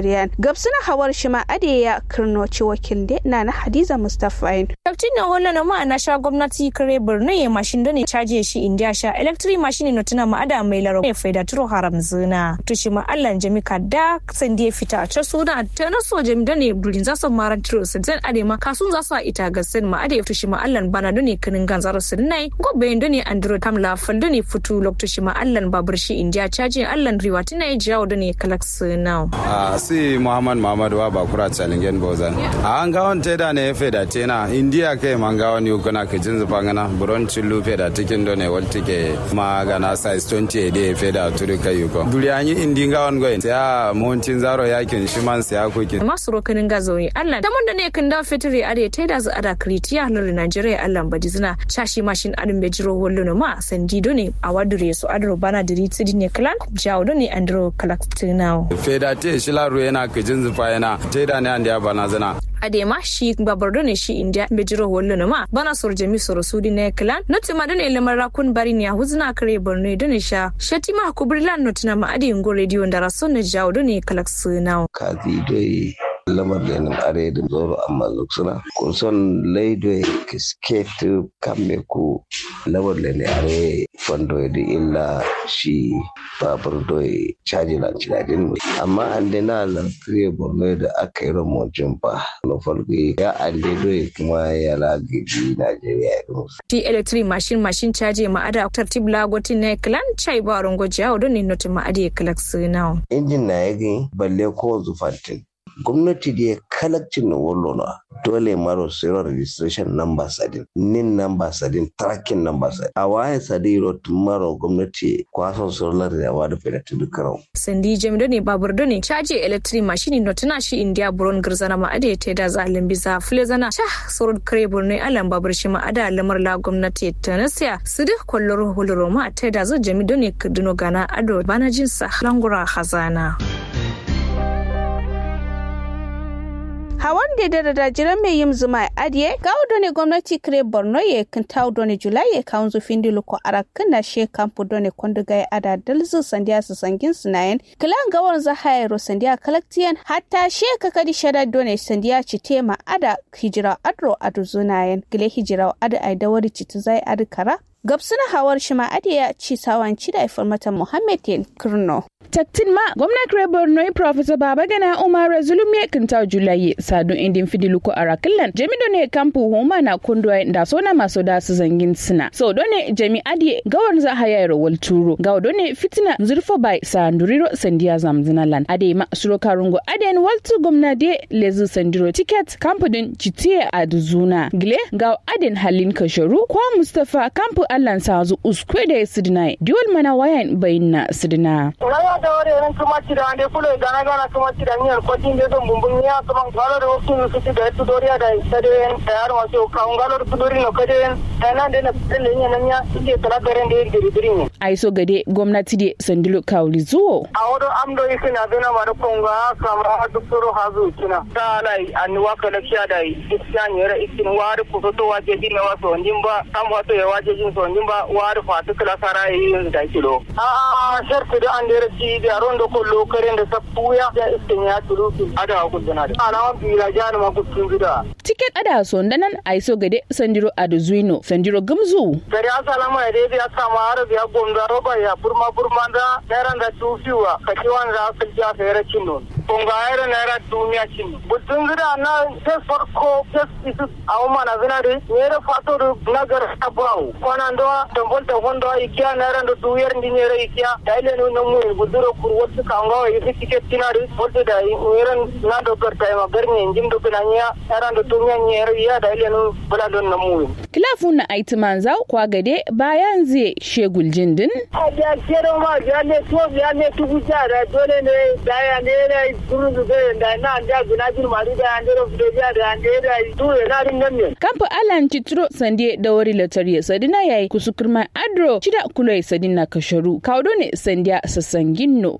siriyan gabsuna hawar shima adeya kirnoci wakil de na na hadiza mustafain Taktin na wala na ma na sha gwamnati kare birnin ya mashin da ne caje shi indiya sha electric machine no tuna ma ada mai laro ya faida turo haram zina to shi ma Allah jami ka da san da fita a suna ta na so jami da ne durin za su maran tiro su zan ade ma kasun za su ita ga sen ma ade to shi ma Allah bana da ne kinin ganzaro su nai gobe da ne andro tamla fal da ne fitu lokto shi ma Allah babur shi indiya caje Allah riwa tuna ya jawo da ne kalak suna a si Muhammad Muhammad wa bakura chalingen bozan a an ga won teda ne faida tena indiya kai man ga wani kuna ka jin zufa ngana buron chillu faida tikin do ne wal tike ma ga na size 20 de faida turi kai yuko duri anyi indi ga won goyin ya montin zaro yakin shi man sai akuki masu rokanin gazoyi Allah da mun da ne kan da fitiri ade ta da zu ada kritiya lulu Nigeria Allah badi zina chashi mashin adin be jiro hollo no ma sandi do ne a wadure su adro bana diri tsidi ne klan jawo do ne andro kalaktinao faida te shi laru yana ka jin zufa yana teda ne ande ya bana zana adema shi babar do ne shi india be jiro hollo no ma bana sor jami sor sudi ne klan noti ma do ne lamar rakun bari ne huzna kare borno do ne sha shatima kubrilan notina ma adi ngo radio ndara son ne jawo do ne kalaktinao kazi doi lamar lenin are da zoro amma luksuna kun son laido kisket kamme ku lamar lenin are fondo da illa shi babur doi caji na cinadin mai amma an dina lantarki borno da aka yi ramojin ba na farko ya ande doi kuma ya lagaji najeriya ya musu ti electric machine machine caji ma ada tartib lagotin ne klan chai ba rongo jawo do ne noti ma adi kalaktinao injin na ya gani balle ko zufantin gwamnati da ya kalakcin na wallona dole maro zero registration number sadin nin number sadin tracking number sadin a waye sadin rot maro gwamnati kwason solar da yawa da fere tudu karau sandi jami do ne babur do ne caji electric machine no tana shi india buron girzana ma ade te da zalin bisa fule zana sha sorod kare burne alan babur shi ma ada lamar la gwamnati ta nasiya su duk kwallon huluro ma te da zo jami do ne kaduna gana ado bana jinsa langura hazana. hawan da da da jiran mai yin zuma adiye ga ne gwamnati kire borno ye kan tawo done julai ye kawun zufin dilu ko arakan na she kampu done konduga ya ada dalzu sandiya su sangin sunayen kilan gawar za hayaro sandiya kalaktiyan hatta she kakadi shada done sandiya cite ma ada hijira adro adu zunayen gile hijira ada ai dawari citu zai adu kara gabsuna hawar shima adiya ci sawanci da mata muhammad yen kirno taktin ma gwamna kire borno professor babagana umar zulum ya kinta julaye sadun indin fidilu ko arakilan jami ne kampu huma na kundwa da sona maso da su zangin sina so done jami adi gawar za haya rawal turo gawo done fitina zurfo bai sanduriro sandiya zamzinalan ade ma suro karungo aden waltu gwamna de lezu sandiro ticket kampu din citiye a duzuna gile gawo aden halin kasharu kwa mustafa kampu allan sazu uskwe da sidina diwal mana wayan bayinna sidina da wari ran kuma ci da ande kulo gana gana kuma ci da miyar kwatin da don bumbun ya kuma galo da wasu su ci da su doriya da sade da yar wasu kan galo da dori no kade da nan da na tsalle ne nan ya ike tala garen da yake diri ne ai so gade gwamnati de sandilo kawli zuwo a wado amdo yake na dona ma da konga kama dukkuro hazu kina ta lai an wa kala kiya da isyan yara ikin wari ku to waje din na waso ndin ba kam wato ya waje jin so ndin ba wari fatu kala sara yi da kilo a a shartu da an dere ci da rondo ko lokaren da sappuya da iskin ya tulu ada ku dana da alama bila jani ma ku gida tiket ada so ndanan ai so gade sandiro aduzuino sandiro gamzu gari asalama ya dai ya sama har ya gonda roba ya burma burma da naira da tufiwa kaci wanda aka ja fere cinno kunga ayra naira duniya cinno butun gida na sai farko sai isu awu mana zinari nere fato du nagar abawu kwana ndo tambol ta hondo ikiya naira ndo duyar ndi nere ikiya daile no namu buduro kur wotu kanga yi tiket tinari wotu da nere na do garta ma garni njim do binanya naira ndo duniya nere ya daile no bula don namu kilafun na aitiman zau kwa gade bayan zai shegul jindin ya kero ma ya ne to ya ne tugu jara dole ne da ya ne ne guru da da na da guna bir mari da ya ne ro fido ya da ne da tu na rin nan ne kamfa alan citro sande da wari latariya sadina yayi kusukurma adro cida kuloi sadina kasharu kaudo ne sandiya sasanginno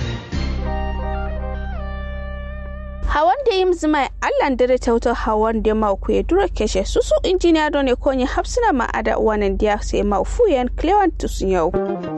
hawan da yim zima allan dare tautar hawan da ma ku ya dura keshe susu injiniya don ne konyi hapsina ma ada wanan dia sai ma fuyen clewan tusun yau